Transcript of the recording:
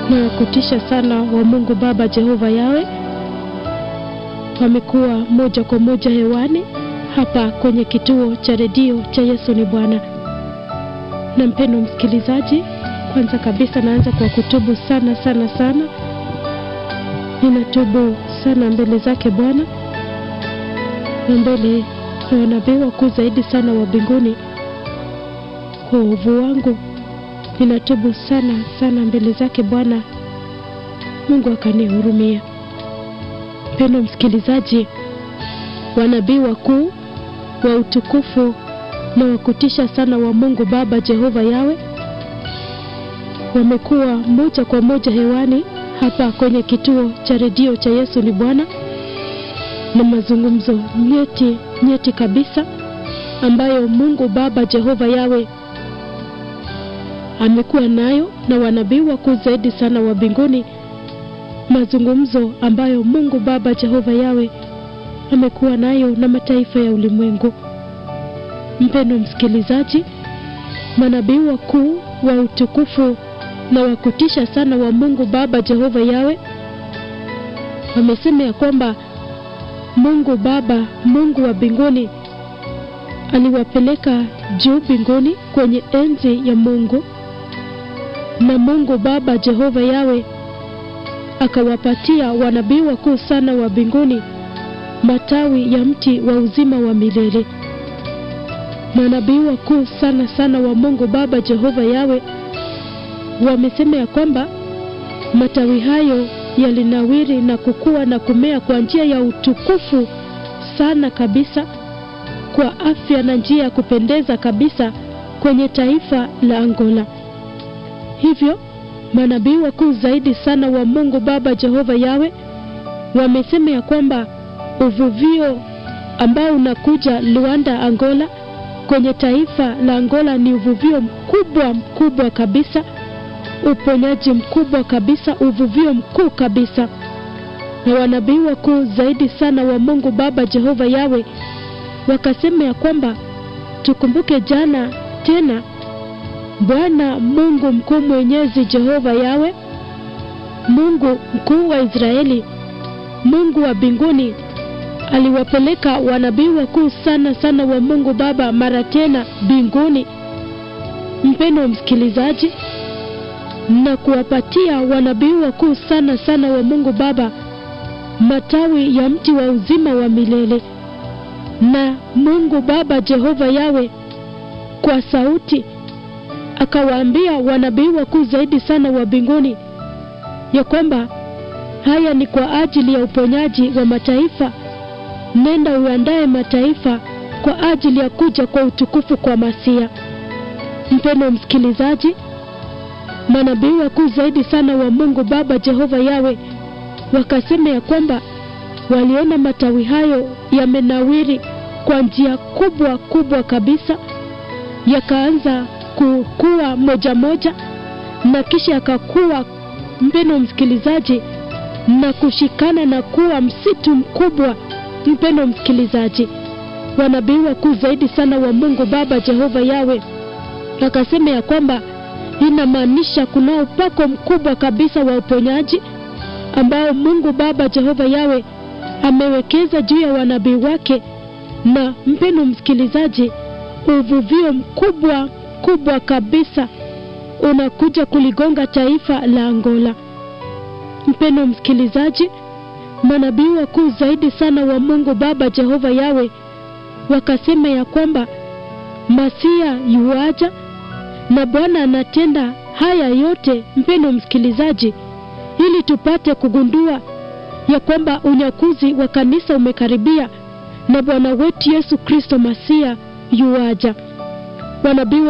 na kutisha sana wa Mungu Baba Jehova Yawe wamekuwa moja kwa moja hewani hapa kwenye kituo cha redio cha Yesu ni Bwana. Na mpendo msikilizaji, kwanza kabisa naanza kwa kutubu sana sana sana. Ninatubu sana mbele zake Bwana na mbele ya wanabii wakuu zaidi sana wa mbinguni kwa uovu wangu. Ninatubu sana sana mbele zake Bwana, Mungu akanihurumia. Mpendo msikilizaji, wanabii wakuu wa utukufu na wa kutisha sana wa Mungu Baba Jehova Yawe wamekuwa moja kwa moja hewani hapa kwenye kituo cha redio cha Yesu ni Bwana, na mazungumzo nyeti nyeti kabisa ambayo Mungu Baba Jehova Yawe amekuwa nayo na wanabii wakuu zaidi sana wa mbinguni, mazungumzo ambayo Mungu Baba Jehova Yawe amekuwa nayo na mataifa ya ulimwengu. Mpendo msikilizaji, manabii wakuu wa utukufu na wa kutisha sana wa Mungu Baba Jehova Yawe wamesema ya kwamba Mungu Baba, Mungu wa mbinguni aliwapeleka juu mbinguni kwenye enzi ya Mungu, na Mungu Baba Jehova Yawe akawapatia wanabii wakuu sana wa mbinguni matawi ya mti wa uzima wa milele. Manabii wakuu sana sana wa Mungu Baba Jehova Yawe wamesema ya kwamba matawi hayo yalinawiri na kukua na kumea kwa njia ya utukufu sana kabisa, kwa afya na njia ya kupendeza kabisa kwenye taifa la Angola. Hivyo manabii wakuu zaidi sana wa Mungu Baba Jehova Yawe wamesema ya kwamba uvuvio ambao unakuja Luanda, Angola, kwenye taifa la Angola ni uvuvio mkubwa mkubwa kabisa, uponyaji mkubwa kabisa, uvuvio mkuu kabisa. Na wanabii wakuu zaidi sana wa Mungu Baba Jehova Yawe wakasema ya kwamba tukumbuke jana tena, Bwana Mungu mkuu mwenyezi Jehova Yawe, Mungu mkuu wa Israeli, Mungu wa mbinguni aliwapeleka wanabii wakuu sana sana wa Mungu Baba mara tena mbinguni, mpendo msikilizaji, na kuwapatia wanabii wakuu sana sana wa Mungu Baba matawi ya mti wa uzima wa milele. Na Mungu Baba Jehova Yawe kwa sauti akawaambia wanabii wakuu zaidi sana wa mbinguni ya kwamba haya ni kwa ajili ya uponyaji wa mataifa nenda uandae mataifa kwa ajili ya kuja kwa utukufu kwa Masia. Mpendo msikilizaji, manabii wakuu zaidi sana wa Mungu Baba Jehova Yawe wakasema ya kwamba waliona matawi hayo yamenawiri kwa njia kubwa kubwa kabisa, yakaanza kukua moja moja na kisha yakakuwa, mpendo msikilizaji, na kushikana na kuwa msitu mkubwa Mpendo msikilizaji, wanabii wakuu zaidi sana wa Mungu Baba Jehova Yawe akasema ya kwamba inamaanisha kuna upako mkubwa kabisa wa uponyaji ambao Mungu Baba Jehova Yawe amewekeza juu ya wanabii wake, na mpendo msikilizaji, uvuvio mkubwa kubwa kabisa unakuja kuligonga taifa la Angola. Mpendo msikilizaji manabii wakuu zaidi sana wa Mungu Baba Jehova Yawe wakasema ya kwamba Masia yuaja na Bwana anatenda haya yote, mpendo msikilizaji, ili tupate kugundua ya kwamba unyakuzi wa kanisa umekaribia na Bwana wetu Yesu Kristo Masia yuaja. Wanabii